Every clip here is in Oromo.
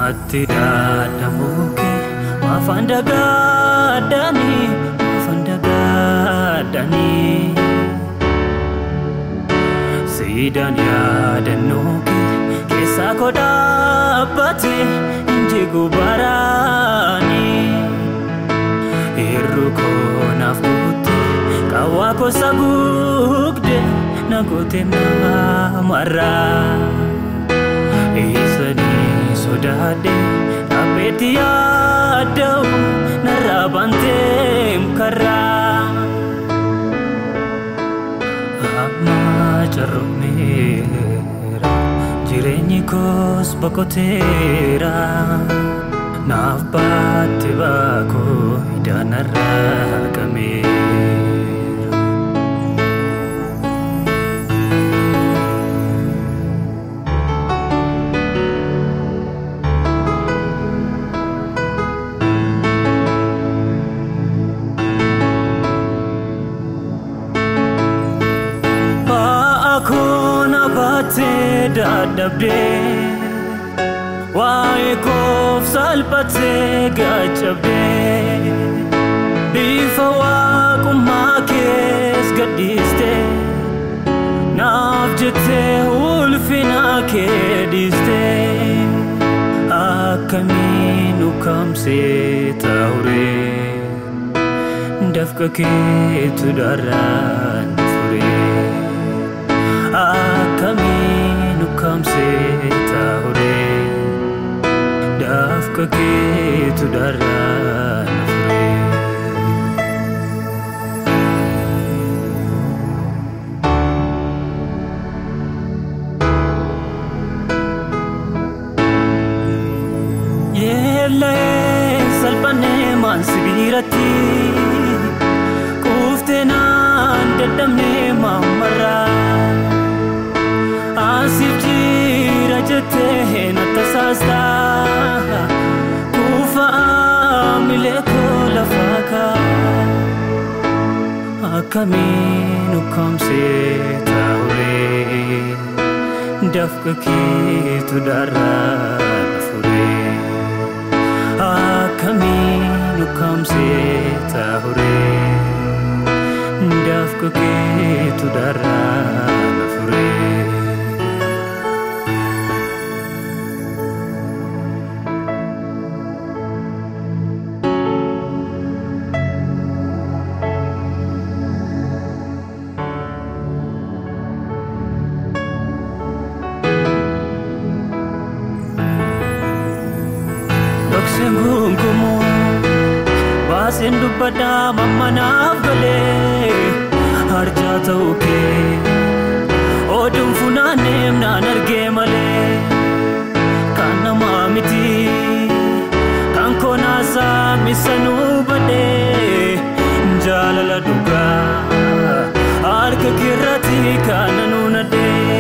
Ati daadhamuuke maafaan dagaadhanii maafaan dagaadhanii Siidaan yaadannuuke keessaa koo dhaabbate inji gubaraanii Hirru koo naaf guutte qawwaa koo saguugde na goote namarraa. Eessanii sodaadhe dhaabbeetti yaada'u narraa banteem karraa. Amma carroomeera jireenyi koos boqoteera. Naaf baatte baakoo idaanarraa qameera. Baakuna baatee dadhabdee waa'ee koof salphatee gaachabdee bifa waaqummaa kees gadhiistee naaf jettee ulfina kee dhiistee akkamiin ukkaamsee taa'uree dafqa keetu daraan furee. akkamiin ukkaamsee taa'uree dafqa keetu daraan furee. Yeellee salphannee maan sibiiratti kuuftee naan dadhabnee maammarraa. Asiif jira jettee na tasaastaa kuufaa milee koo lafaa kaa akkamiin ukkaamsee taa'uree dafqa keetu daraan furee akkamiin ukkaamsee taa'uree dafqa keetu daraan furee. Dhokseen gungumoo baaseen dubbadhaa mammanaaf galee harjaa ta'uu kee oduun funaaneem naan argee malee kan namaa miti kan koonaasaa misanuu badhee jaalala dhugaa harka keerratti kan nanuu nadhee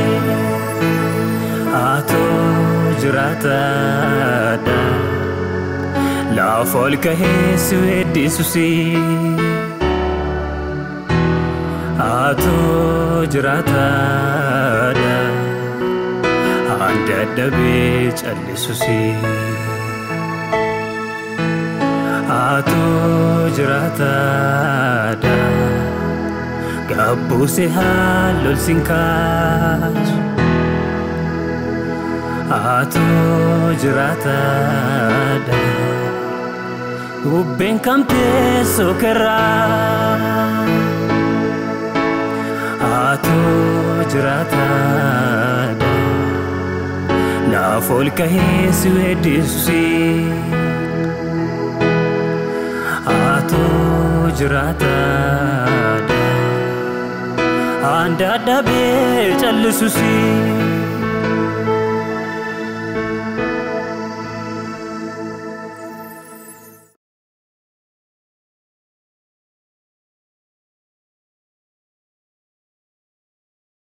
haatoo jiraataadha. Laaf ol kahee si weeddisuusi. Haatoo jiraataadha. Handa dadhabee callisuusi. Haatoo jiraataadha. Gabbuuse haalol siin kaasu. Haatoo jiraataadha. Bubbeen kamtee sokerraa Haatoo jiraataadha Laaf ol kahee si weeddisuusi Haatoo jiraataadha Handa dadhabee callisuusi